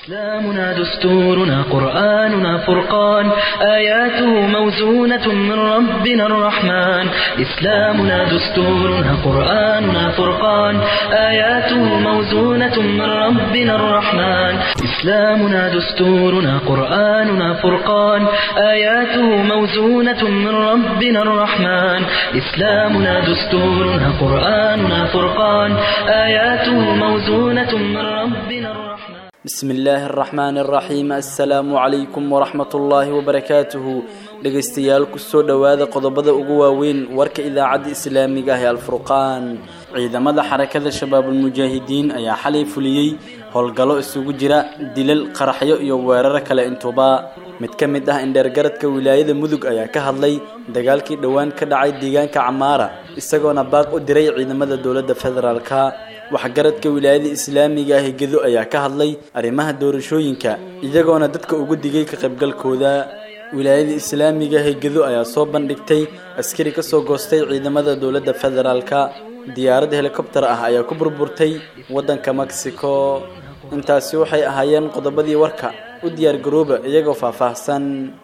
إسلامنا دستورنا قرآننا فرقان آياته موزونة من ربنا الرحمن إسلامنا دستورنا قرآننا فرقان آياته موزونة من ربنا الرحمن إسلامنا دستورنا قرآننا فرقان آياته موزونة من ربنا الرحمن إسلامنا دستورنا قرآننا فرقان آياته موزونة من ربنا الرحمن بسم illaahi araxmaan araxiim assalaamu calaykum waraxmat ullaahi wabarakaatuhu dhegaystayaal kusoo dhowaada qodobada ugu waaweyn warka idaacadda islaamiga ah ee alfurqaan ciidamada xarakada shabaabulmujaahidiin ayaa xalay fuliyey howlgallo isugu jira dilal qaraxyo iyo weeraro kale intuba mid ka mid ah indheergaradka wilaayada mudug ayaa ka hadlay dagaalkii dhowaan ka dhacay deegaanka camaara isagoona baaq u diray ciidamada dowladda federaalka waxgaradka wilaayada islaamiga ah ee gedo ayaa ka hadlay arrimaha doorashooyinka iyagoona dadka ugu digay ka qaybgalkooda wilaayada islaamiga ah ee gedo ayaa soo bandhigtay askari ka soo goostay ciidamada dowladda federaalka diyaarad helikobtar ah ayaa ku burburtay waddanka mexico intaasi waxay ahaayeen qodobadii warka u diyaargarooba iyagoo faahfaahsan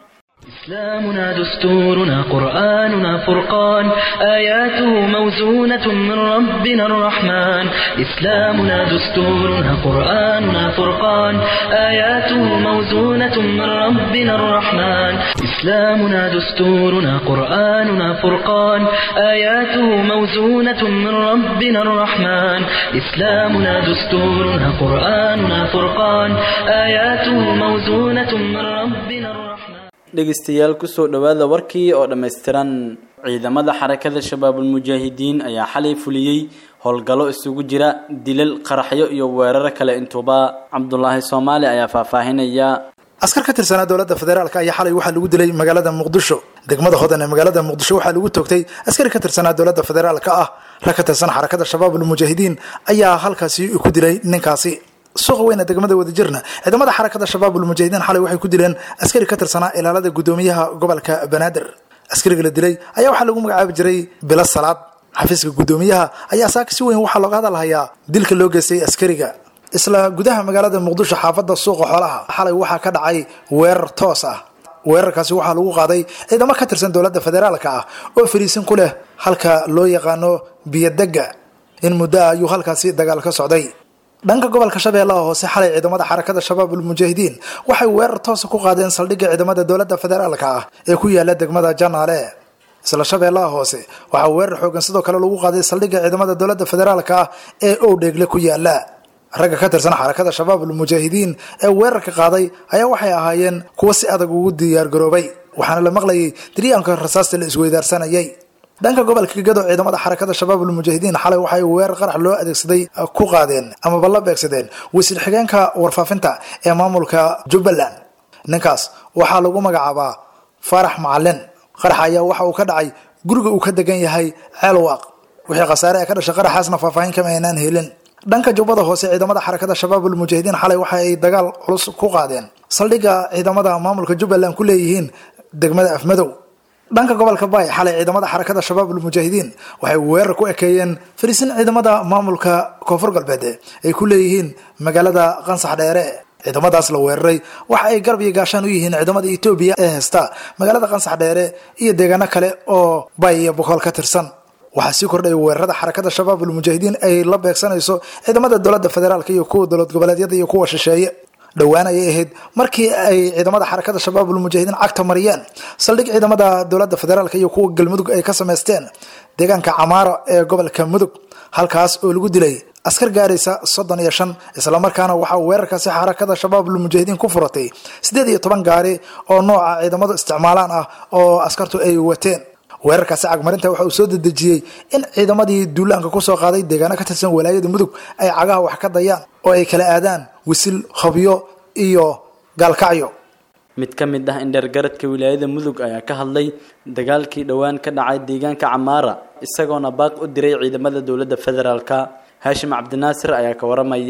إسلامنا دستورنا قرآننا فرقان آياته موزونة من ربنا الرحمن إسلامنا دستورنا قرآننا فرقان آياته موزونة من ربنا الرحمن إسلامنا دستورنا قرآننا فرقان آياته موزونة من ربنا الرحمن إسلامنا دستورنا قرآننا فرقان آياته موزونة من ربنا الرحمن dhegaystayaal kusoo dhowaada warkii oo dhammaystiran ciidamada xarakada shabaabulmujaahidiin ayaa xalay fuliyey howlgallo isugu jira dilal qaraxyo iyo weeraro kale intuba cabdulaahi soomaali ayaa faahfaahinaya askar ka tirsanaa dowladda federaalk ayaa xalay waxaa lagu dilay magaalada muqdisho degmada hodan ee magaalada muqdisho waxaa lagu toogtay askari ka tirsanaa dowladda federaalka ah rag ka tirsan xarakada shabaabulmujaahidiin ayaa halkaasi ku dilay ninkaasi suuqa weyna degmada wadajirna ciidamada xarakada shabaabulmujaahidiin xalay waxay ku dileen askari ka tirsanaa ilaalada guddoomiyaha gobolka banaadir askariga la dilay ayaa waxaa lagu magacaabi jiray bilo salaad xafiiska guddoomiyaha ayaa saaka si weyn waxaa looga hadalhayaa dilka loo geystay askariga isla gudaha magaalada muqdisho xaafadda suuqa xoolaha xalay waxaa ka dhacay weerar toos ah weerarkaasi waxaa lagu qaaday ciidamo ka tirsan dowladda federaalka ah oo fariisin ku leh halka loo yaqaano biyodega in muddo ah ayuu halkaasi dagaal ka socday dhanka gobolka shabeellaha hoose xalay ciidamada xarakada shabaabulmujaahidiin waxay weerar toosa ku qaadeen saldhigga ciidamada dowladda federaalka ah ee ku yaala degmada janaale isla shabeellaha hoose waxaa weerar xoogan sidoo kale lagu qaaday saldhigga ciidamada dowladda federaalka ah ee owdheegle ku yaala ragga ka tirsan xarakada shabaabulmujaahidiin ee weerarka qaaday ayaa waxay ahaayeen kuwo si adag ugu diyaargaroobay waxaana la maqlayay diryaanka rasaasta la isweydaarsanayay dhanka gobolka gado ciidamada xarakada shabaabulmujaahidiin xalay waxay weerar qarax loo adeegsaday ku qaadeen amaba la beegsadeen wasiir xigeenka warfaafinta ee maamulka jubbaland ninkaas waxaa lagu magacaabaa faarax macalin qarax ayaa waxa uu ka dhacay guriga uu ka degan yahay ceelwaaq wixii khasaare ee ka dhashay qaraxaasna faahfaahin kama aynaan helin dhanka jubbada hoose ciidamada xarakada shabaabulmujaahidiin xalay waxa ay dagaal culus ku qaadeen saldhigga ciidamada maamulka jubbaland ku leeyihiin degmada afmadow dhanka gobolka baay xalay ciidamada xarakada shabaabulmujaahidiin waxay weerar ku ekeeyeen fariisin ciidamada maamulka koonfur galbeed ay ku leeyihiin magaalada qansax dheere ciidamadaas la weeraray waxa ay garab iyo gaashaan u yihiin ciidamada etoobiya ee heysta magaalada qansax dheere iyo deegaano kale oo baay iyo bokool ka tirsan waxaa sii kordhaya weerarada xarakada shabaabulmujaahidiin ay la beegsanayso ciidamada dowladda federaalk iyo kuwa dowlad goboleedyada iyo kuwa shisheeye dhowaan ayay ahayd markii ay ciidamada xarakada shabaabulmujaahidiin cagta mariyeen saldhig ciidamada dowladda federaalk iyo kuwa galmudug ay ka samaysteen deegaanka camaaro ee gobolka mudug halkaas oo lagu dilay askar gaaraysa soddon iyo shan islamarkaana waxaa weerarkaasi xarakada shabaabulmujaahidiin ku furatay siddeed iyo toban gaari oo nooca ciidamadu isticmaalaan ah oo askartu ay wateen weerarkaasi cagmarinta waxa uu soo dedejiyey in ciidamadii duulaanka kusoo qaaday deegaano ka tirsan walaayada mudug ay cagaha wax ka dayaan oo ay kala aadaan wisil habyo iyo gaalkacyo mid ka mid ah indheergaradka wilaayada mudug ayaa ka hadlay dagaalkii dhowaan ka dhacay deegaanka camaara isagoona baaq u diray ciidamada dowladda federaalka haashim cabdinaasir ayaa ka waramaya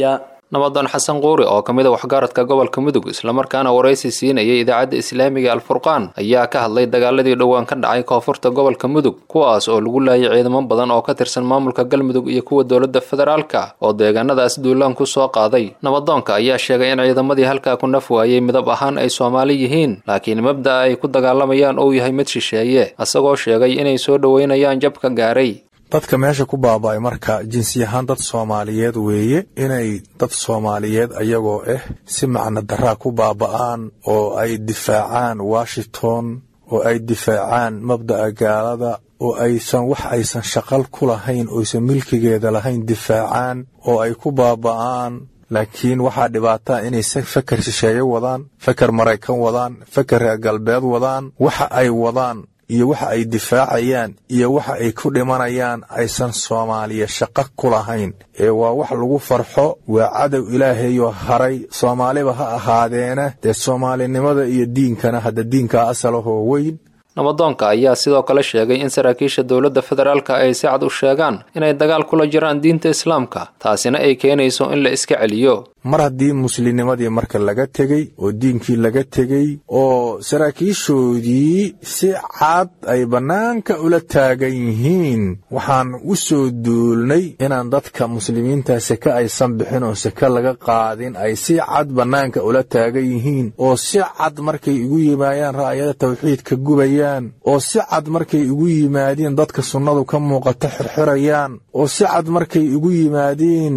nabadoon xasan quuri oo ka mid a waxgaradka gobolka mudug islamarkaana waraysi siinayay idaacadda islaamiga alfurqaan ayaa ka hadlay dagaaladii dhowaan ka dhacay koonfurta gobolka mudug kuwaas oo lagu laayay ciidamo badan oo ka tirsan maamulka galmudug iyo kuwa dowladda federaalka oo deegaanadaas duulaan ku soo qaaday nabadoonka ayaa sheegay in ciidamadii halkaa ku naf waayey midab ahaan ay soomaali yihiin laakiin mabda'a ay ku dagaalamayaan uu yahay mid shisheeye isagoo sheegay inay soo dhoweynayaan jabka gaaray dadka meesha ku baaba'ay marka jinsi ahaan dad soomaaliyeed weeye inay dad soomaaliyeed ayagoo ah si macno daraa ku baaba'aan oo ay difaacaan washington oo ay difaacaan mabda'a gaalada oo aysan wax aysan shaqal ku lahayn oysan milkigeeda lahayn difaacaan oo ay ku baaba'aan laakiin waxaa dhibaataa inay feker shisheeye wadaan feker maraykan wadaan feker reer galbeed wadaan waxa ay wadaan iyo waxa ay difaacayaan iyo waxa ay ku dhimanayaan aysan soomaaliya shaqo ku lahayn ee waa wax lagu farxo waa cadow ilaahayoo haray soomaaliba ha ahaadeena dee soomaalinimada iyo diinkana hadda diinkaa asalahoo weyn nabadoonka ayaa sidoo kale sheegay in saraakiisha dowladda federaalka ay si cad u sheegaan inay dagaal kula jiraan diinta islaamka taasina ay keenayso in la iska celiyo mar haddii muslimnimadii marka laga tegey oo diinkii laga tegey oo saraakiishoodii si cad ay bannaanka ula taagan yihiin waxaan u soo duulnay inaan dadka muslimiinta seke aysan bixin oo seke laga qaadin ay si cad bannaanka ula taagan yihiin oo si cad markay igu yimaayaan ra'yada tawxiidka gubayaan oo si cad markay igu yimaadiin dadka sunnadu ka muuqata xirxirayaan oo si cad markay igu yimaadiin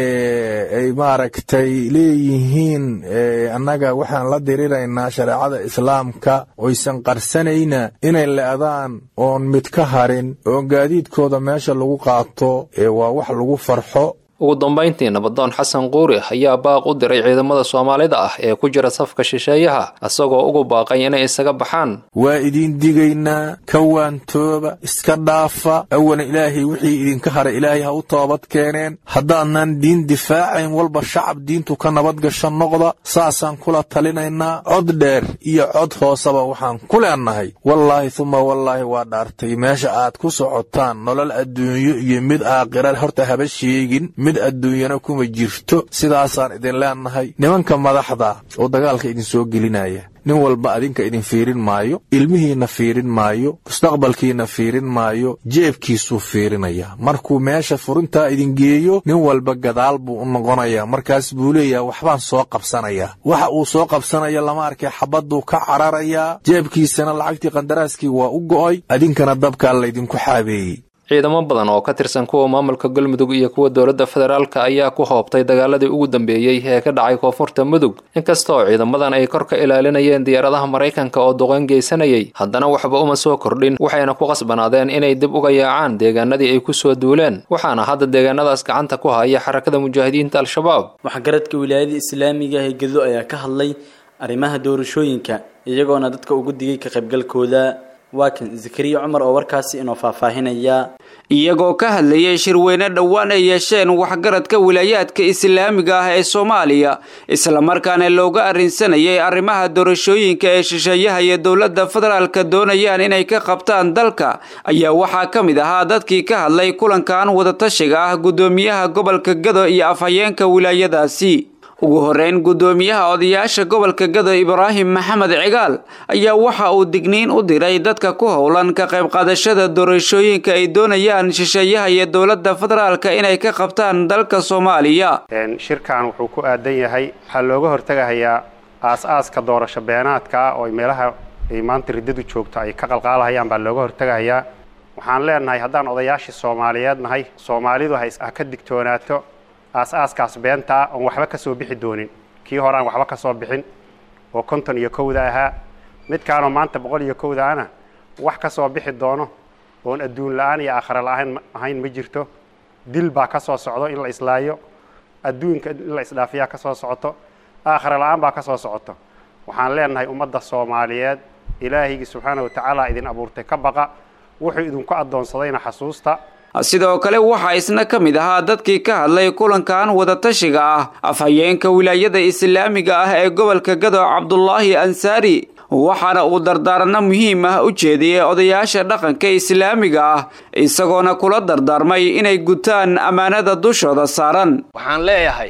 ay maaragtay leeyihiin annaga waxaan la diriraynaa shareecada islaamka oysan qarsanayna inay le'daan oon mid ka harin oo gaadiidkooda meesha lagu qaato ee waa wax lagu farxo ugu dambayntii nabadoon xasan quuri ayaa baaq u diray ciidamada soomaalida ah ee ku jira safka shisheeyaha isagoo ugu baaqay inay isaga baxaan waa idiin digaynaa ka waantooba iska dhaafa awalan ilaahay wixii idinka haray ilaahay ha u toobad keeneen haddaadnan diin difaacayn walba shacab diintu ka nabadgasho noqda saasaan kula talinaynaa cod dheer iyo cod hooseba waxaan ku leennahay wallaahi tuma wallaahi waa dhaartay meesha aad ku socotaan nolol adduunyo iyo mid aakhira horta haba sheegin mid adduunyana kuma jirto sidaasaan idin leennahay nimanka madaxda oo dagaalka idin soo gelinaya nin walba adinka idin fiirin maayo ilmihiinna fiirin maayo mustaqbalkiinna fiirin maayo jeebkiisuu fiirinaya markuu meesha furintaa idin geeyo nin walba gadaal buu u noqonayaa markaas buu leeyaha waxbaan soo qabsanayaa waxa uu soo qabsanaya lama arkay xabadduu ka cararayaa jeebkiisana lacagtii qandaraaskii waa u go'oy adinkana dabkaa laydinku xaabeeyey ciidamo badan oo ka tirsan kuwa maamulka galmudug iyo kuwa dowladda federaalka ayaa ku hoobtay dagaaladii ugu dambeeyey ee ka dhacay koonfurta mudug inkastoo ciidamadan ay kor ka ilaalinayeen diyaaradaha maraykanka oo duqeyn geysanayay haddana waxba uma soo kordhin waxayna ku qasbanaadeen inay dib uga yaacaan deegaanadii ay ku soo duuleen waxaana hadda deegaanadaas gacanta ku haya xarakada mujaahidiinta al-shabaab waxgaradka wilaayada islaamiga ee gedo ayaa ka hadlay arrimaha doorashooyinka iyagoona dadka ugu digay ka qaybgalkooda waa kan zakariya cumar oo warkaasi inoo faahfaahinaya iyagoo ka hadlayay shirweyne dhowaan ay yeesheen waxgaradka wilaayaadka islaamiga ah ee soomaaliya islamarkaana looga arrinsanayay arrimaha doorashooyinka ee shisheeyaha iyo dowladda federaalka doonayaan inay ka qabtaan dalka ayaa waxaa ka mid ahaa dadkii ka hadlay kulankan wadatashiga ah guddoomiyaha gobolka gado iyo afhayeenka wilaayadaasi ugu horeyn guddoomiyaha odayaasha gobolka gado ibraahim maxamed cigaal ayaa waxa uu digniin u diray dadka ku howlan ka qayb qaadashada doorashooyinka ay doonayaan shisheeyaha iyo dowladda federaalka inay ka qabtaan dalka soomaaliya shirkan wuxuu ku aadan yahay waxaa looga hortegahayaa aas-aaska doorasho beenaadka ah oo meelaha ay maanta riddadu joogto ay ka qalqaalahayaan baa looga hortegahayaa waxaan leenahay haddaan odayaashii soomaaliyeed nahay soomaalidu ha ka digtoonaato aas-aaskaas beentaa oon waxba ka soo bixi doonin kii hore aan waxba ka soo bixin oo konton iyo kowda ahaa midkaanoo maanta boqol iyo kowda ana wax ka soo bixi doono oon adduun la-aan iyo aakhare la-aan ahayn ma jirto dil baa ka soo socdo in la islaayo adduunka in la isdhaafiyaa ka soo socoto aakhare la-aan baa ka soo socoto waxaan leenahay ummadda soomaaliyeed ilaahaygi subxaana wa tacaala idin abuurtay ka baqa wuxuu idinku addoonsadayna xasuusta sidoo kale waxaa isna ka mid ahaa dadkii ka hadlay kulankan wadatashiga ah afhayeenka wilaayada islaamiga ah ee gobolka gado cabdulaahi ansaari waxaana uu dardaaranno muhiim ah u jeediyey odayaasha dhaqanka islaamiga ah isagoona kula dardaarmay inay gutaan ammaanada dushooda saaran waxaan leeyahay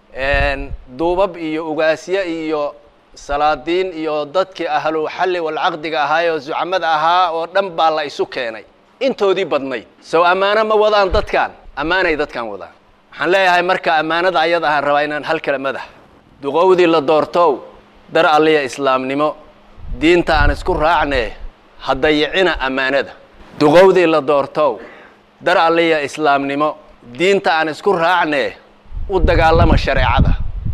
duubab iyo ugaasye iyo salaadiin iyo dadkii ahlu xalli walcaqdiga ahaay oo zucamada ahaa oo dhan baa la isu keenay intoodii badnayd sow ammaano ma wadaan dadkan ammaanay dadkan wadaan waxaan leeyahay marka ammaanada ayada ahaan rabaa inaan hal kale madax duqowdii la doortow dar alliya islaamnimo diinta aan isku raacnee ha dayicina ammaanada duqowdii la doortow dar alliya islaamnimo diinta aan isku raacnee u dagaalama shareecada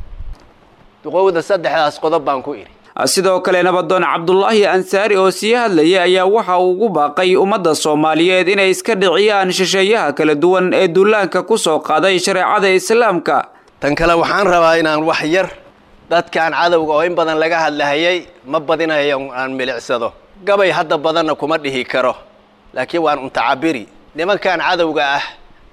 duqowda saddexdaas qodob baan ku idhi sidoo kale nabadoon cabdulaahi ansaari oo sii hadlayay ayaa waxa uu ugu baaqay ummadda soomaaliyeed inay iska dhiciyaan shisheeyaha kala duwan ee duulaanka ku soo qaaday shareecada islaamka tan kale waxaan rabaa inaan wax yar dadkaan cadowga oo in badan laga hadlahayay ma badinayo aan milicsado gabay hadda badanna kuma dhihi karo laakiin waan untacabiri nimankan cadowga ah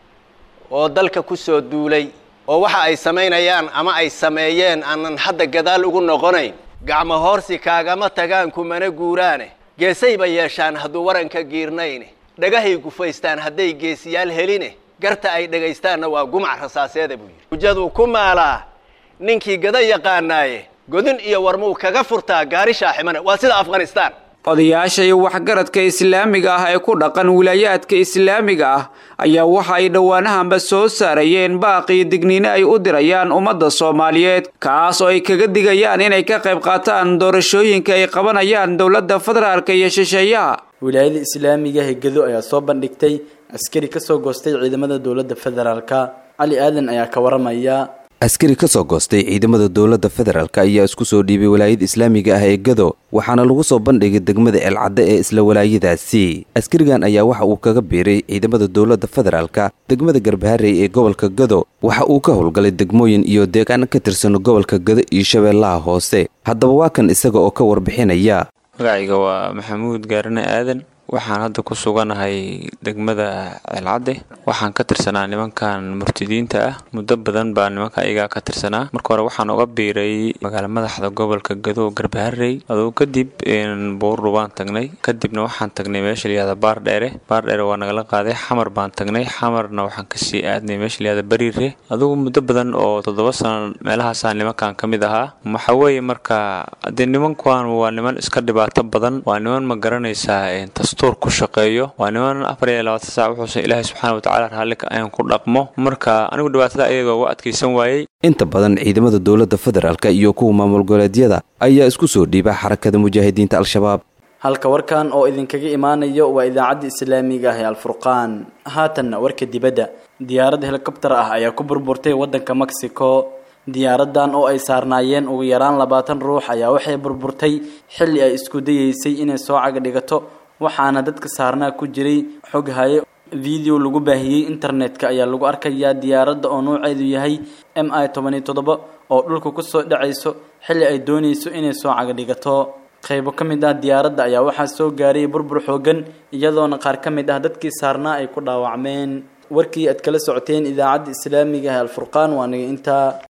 oo dalka ku soo duulay oo waxa ay samaynayaan ama ay sameeyeen aanan hadda gadaal ugu noqonayn gacmo hoorsi kaagama tagaan kumana guuraane geesayba yeeshaan hadduu waranka giirnayne dhagahay gufaystaan hadday geesiyaal heline garta ay dhegaystaanna waa gumac rasaaseeda buu yidhi hujaduu ku maalaa ninkii gada yaqaanaaye godin iyo warmuu kaga furtaa gaari shaaximana waa sida afghanistaan odayaasha iyo waxgaradka islaamiga ah ee ku dhaqan wilaayaadka islaamiga ah ayaa waxa ay dhowaanahanba soo saarayeen baaqii digniine ay u dirayaan ummadda soomaaliyeed kaas oo ay kaga digayaan inay ka qayb qaataan doorashooyinka ay qabanayaan dowladda federaalka iyo shisheeyaha wilaayada islaamiga hegado ayaa soo bandhigtay askari kasoo goostay ciidamada dowladda federaalka cali aadan ayaa ka waramaya askari ka soo goostay ciidamada dowladda federaalk ayaa isku soo dhiibay walaayada islaamiga ah ee gado waxaana lagu soo bandhigay degmada eelcadde ee isla walaayadaasi askarigan ayaa waxa uu kaga biiray ciidamada dowladda federaalka degmada garbaharey ee gobolka gado waxa uu ka howlgalay degmooyin iyo deegaan ka tirsan gobolka gado iyo shabeellaha hoose haddaba waa kan isaga oo ka warbixinaya magacayga waa maxamuud gaarane aadan waxaan hadda ku suganahay degmada ceelcadde waxaan ka tirsanaa nimankan murtidiinta ah muddo badan baa nimanka ayagaa ka tirsanaa marka hore waxaan uga biiray magaala madaxda gobolka gado garbaharey aduu kadib buurru baan tagnay kadibna waxaan tagnay meesha layihahda baar dheere baar dheere waa nagala qaaday xamar baan tagnay xamarna waxaan kasii aadnay meesha layihahda bariire adugu muddo badan oo toddoba sano meelahaasaa nimankan ka mid ahaa waxa weeye marka dee nimankan waa niman iska dhibaato badan waa niman ma garanaysaa dastuur ku shaqeeyo waa niman afar iyo labaatan saac wuxuusan ilaahay subxaana watacaala raallika ayan ku dhaqmo marka anigu dhibaatada ayaga uga adkaysan waayey inta badan ciidamada dowladda federaalk iyo kuwa maamul goboleedyada ayaa isku soo dhiiba xarakada mujaahidiinta al-shabaab halka warkan oo idinkaga imaanayo waa idaacadda islaamiga ah ee alfurqaan haatanna warka dibadda diyaarad helikobtar ah ayaa ku burburtay waddanka mexico diyaaradan oo ay saarnaayeen ugu yaraan labaatan ruux ayaa waxay burburtay xilli ay isku dayeysay inay soo caga dhigato waxaana dadka saarnaa ku jiray xog haye video lagu baahiyey internetka ayaa lagu arkayaa diyaaradda oo nooceedu yahay m i toban iyo toddoba oo dhulka kusoo dhacayso xilli ay doonayso inay soo caga dhigato qaybo ka mid ah diyaaradda ayaa waxaa soo gaaray burbur xoogan iyadoona qaar ka mid ah dadkii saarnaa ay ku dhaawacmeen warkii aad kala socoteen idaacadda islaamiga ah alfurqaan waa naga intaa